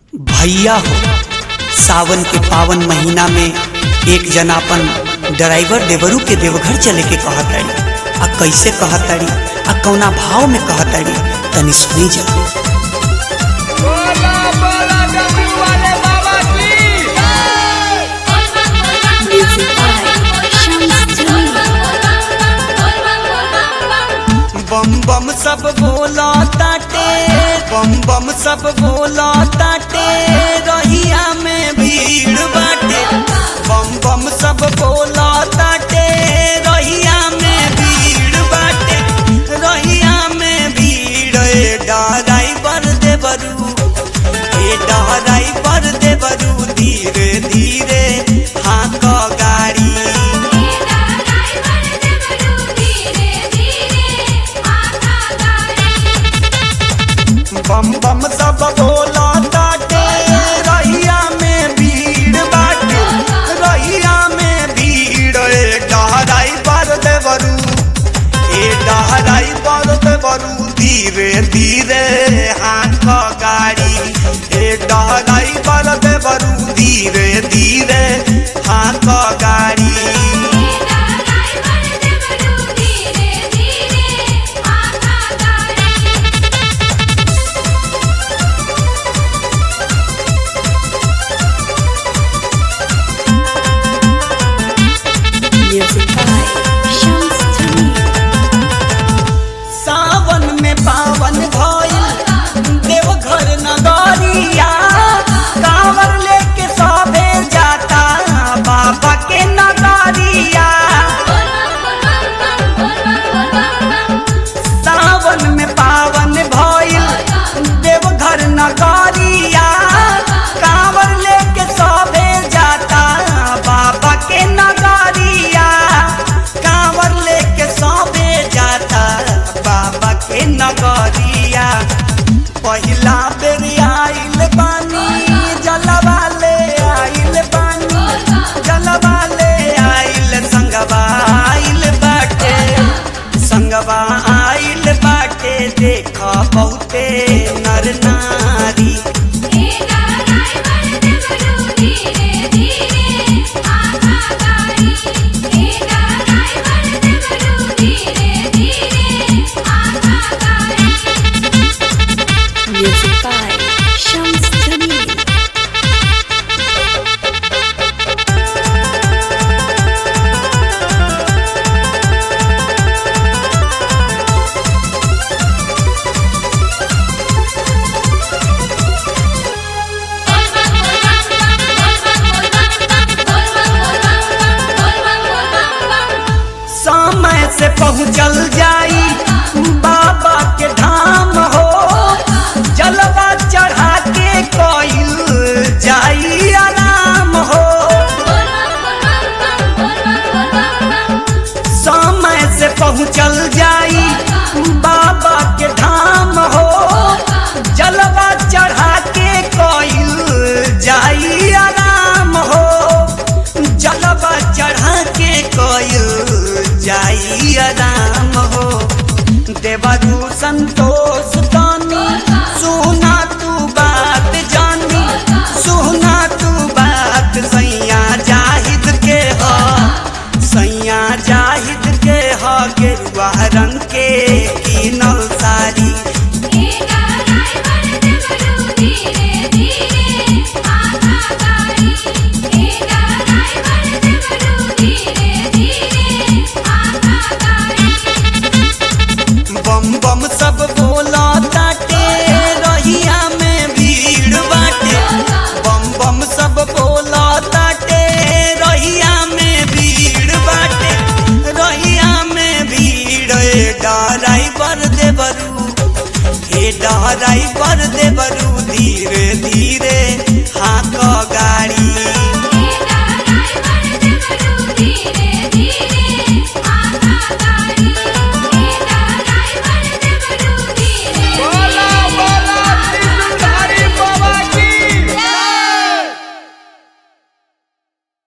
भैया हो सावन के पावन महीना में एक जना अपन ड्राइवर देवरू के देवघर चले के कहताड़ी आ कैसे कहताड़ी आ कौना भाव में कहताड़ी तनी सुनी जा बोला बोला डब्ल्यू वाले बाबा की Music by Shams बम बम सब बोला ताटे बम बम सब बोला ताटे रहिया में भीड़ बाटे बम बम सब बोला ताटे रहिया में भीड़ बाटे रहिया में भीड़ ए ड्राइवर देवरू ए ड्राइवर देवरू धीरे धीरे हाँक गाड़ी बम बम सब बोला ताटे रहिया में भीड़ बाटे रहिया में भीड़ ए डहराई पर देवरू ए डहराई पर देवरू धीरे धीरे हाथ गाड़ी ए डहराई पर देवरू धीरे धीरे हाथ गाड़ी Music by Shams सावन में पावन भइल देवघर नगरिया कांवर लेके सभे जाता बाबा के नगरिया सावन में पावन भइल देवघर नगरिया कांवर लेके सभे जाता बाबा के नगरिया कांवर लेके सभे जाता बाबा के नगरिया पहिला बेर आइल बानी जलवा ले आइल बानी जलवा ले आइल संगवा आइल बाटे संगवा आइल बाटे देख बहुते नर नारी Music by Shams Jamil. समय से पहुँचल जाई बाबा के धाम हो जलवा चढ़ा के कोइल जाई आराम हो समय से पहुँचल जाई बाबा के धाम हो जलवा चढ़ा के कोइल जाई आराम हो जलवा चढ़ा के कोइल जाई आराम हो देवरू संतोष तानी सुना तू बात जानी सुना तू बात सैया जाहिद के हो सैया जाहिद के ह गेरुआ रंग के कीनल साड़ी बम बम सब बोला ताटे रहिया में भीड़ बाटे बम बम सब बोला ताटे रहिया में भीड़ बाटे रहिया में भीड़ ए ड्राइवर देवरू ए ड्राइवर देवरू धीरे धीरे हाँक गाड़ी